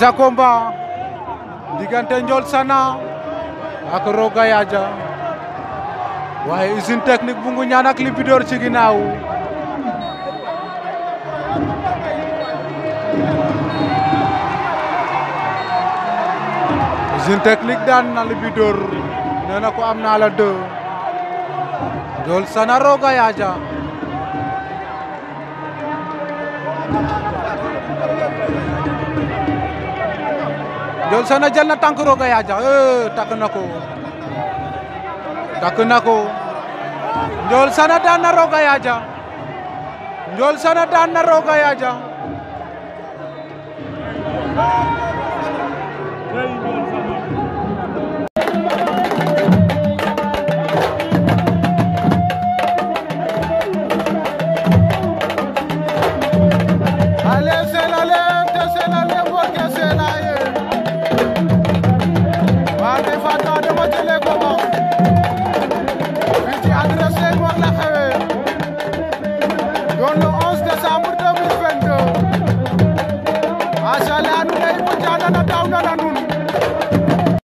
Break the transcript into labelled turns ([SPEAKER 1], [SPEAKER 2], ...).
[SPEAKER 1] sa combat diggante Ndiol Sana ak Roga Yaaja waaye usine technique bu ngu ñaan ak Libidor ci ginnaaw usine technique daan na Libidor nee na ko am naa la deux Ndiol Sana Roga Yaaja Ndiol Sana jël na tànk Roga Yaaja eh takk na ko takk na ko Ndiol Sana daan na Roga Yaaja Ndiol Sana daan na Roga Yaaja
[SPEAKER 2] Allez, c'est la lente, c'est la lente, porque c'est la ye. Wante fata dama jëlee ko mo. Fii ci adresse war la xewee. Doon le 11 décembre 2022. Macha Allah nu lay ko jaana na daw na na nun.